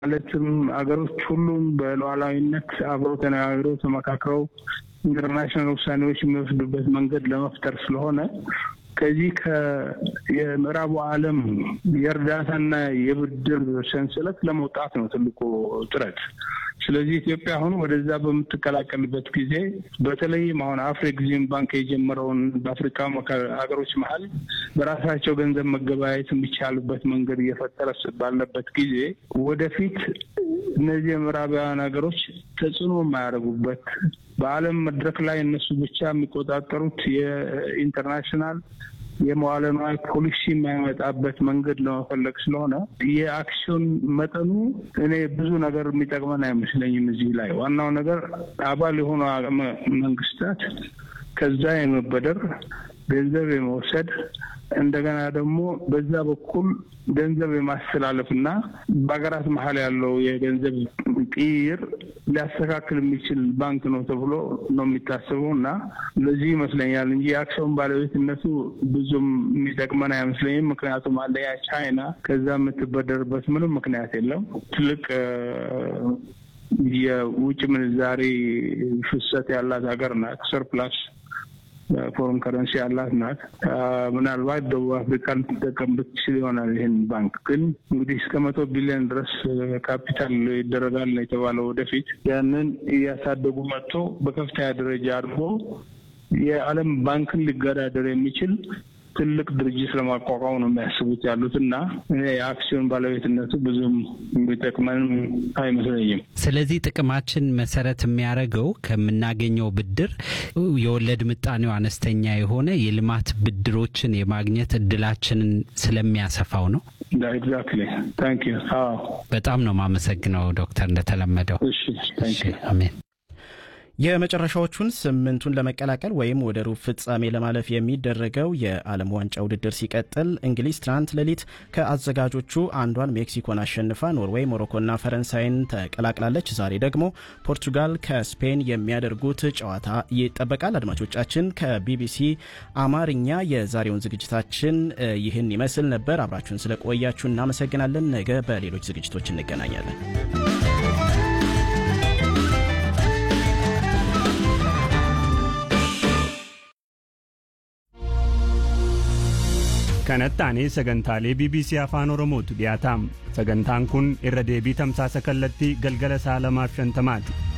ማለትም ሀገሮች ሁሉም በሉዓላዊነት አብረው ተነጋግረው ተመካክረው ኢንተርናሽናል ውሳኔዎች የሚወስዱበት መንገድ ለመፍጠር ስለሆነ ከዚህ የምዕራቡ ዓለም የእርዳታና የብድር ሰንሰለት ለመውጣት ነው ትልቁ ጥረት። ስለዚህ ኢትዮጵያ አሁን ወደዛ በምትቀላቀልበት ጊዜ በተለይም አሁን አፍሪክዚም ባንክ የጀመረውን በአፍሪካ ሀገሮች መሀል በራሳቸው ገንዘብ መገበያየት የሚቻልበት መንገድ እየፈጠረ ባለበት ጊዜ ወደፊት እነዚህ የምዕራባውያን ሀገሮች ተጽዕኖ የማያደርጉበት በዓለም መድረክ ላይ እነሱ ብቻ የሚቆጣጠሩት የኢንተርናሽናል የመዋለ ንዋይ ፖሊሲ የማይመጣበት መንገድ ለመፈለግ ስለሆነ የአክሲዮን መጠኑ እኔ ብዙ ነገር የሚጠቅመን አይመስለኝም። እዚህ ላይ ዋናው ነገር አባል የሆኑ መንግስታት ከዛ የመበደር ገንዘብ የመውሰድ እንደገና ደግሞ በዛ በኩል ገንዘብ የማስተላለፍ እና በሀገራት መሀል ያለው የገንዘብ ቅይር ሊያስተካክል የሚችል ባንክ ነው ተብሎ ነው የሚታሰበው እና ለዚህ ይመስለኛል እንጂ የአክሲዮን ባለቤትነቱ ብዙም የሚጠቅመን አይመስለኝም። ምክንያቱም አንደኛ ቻይና ከዛ የምትበደርበት ምንም ምክንያት የለም። ትልቅ የውጭ ምንዛሬ ፍሰት ያላት ሀገር ናት። ሰርፕላስ ፎረን ከረንሲ ያላት ናት። ምናልባት ደቡብ አፍሪካ ልትጠቀምበት ትችል ይሆናል። ይህን ባንክ ግን እንግዲህ እስከ መቶ ቢሊዮን ድረስ ካፒታል ይደረጋል ነው የተባለው። ወደፊት ያንን እያሳደጉ መጥቶ በከፍተኛ ደረጃ አድርጎ የዓለም ባንክን ሊገዳደር የሚችል ትልቅ ድርጅት ለማቋቋም ነው የሚያስቡት ያሉት እና የአክሲዮን ባለቤትነቱ ብዙም የሚጠቅመንም አይመስለኝም። ስለዚህ ጥቅማችን መሰረት የሚያደርገው ከምናገኘው ብድር የወለድ ምጣኔው አነስተኛ የሆነ የልማት ብድሮችን የማግኘት እድላችንን ስለሚያሰፋው ነው። ኤግዛክትሊ ታንክ ዩ። በጣም ነው የማመሰግነው ዶክተር እንደተለመደው። እሺ ታንክ ዩ። አሜን። የመጨረሻዎቹን ስምንቱን ለመቀላቀል ወይም ወደ ሩብ ፍጻሜ ለማለፍ የሚደረገው የዓለም ዋንጫ ውድድር ሲቀጥል እንግሊዝ ትናንት ሌሊት ከአዘጋጆቹ አንዷን ሜክሲኮን አሸንፋ ኖርዌይ፣ ሞሮኮና ፈረንሳይን ተቀላቅላለች። ዛሬ ደግሞ ፖርቱጋል ከስፔን የሚያደርጉት ጨዋታ ይጠበቃል። አድማጮቻችን ከቢቢሲ አማርኛ የዛሬውን ዝግጅታችን ይህን ይመስል ነበር። አብራችሁን ስለቆያችሁ እናመሰግናለን። ነገ በሌሎች ዝግጅቶች እንገናኛለን። kanatti sagantaalee bbc afaan oromootu dhiyaataam sagantaan kun irra deebii tamsaasa kallattii galgala sa'a lamaaf shantamaati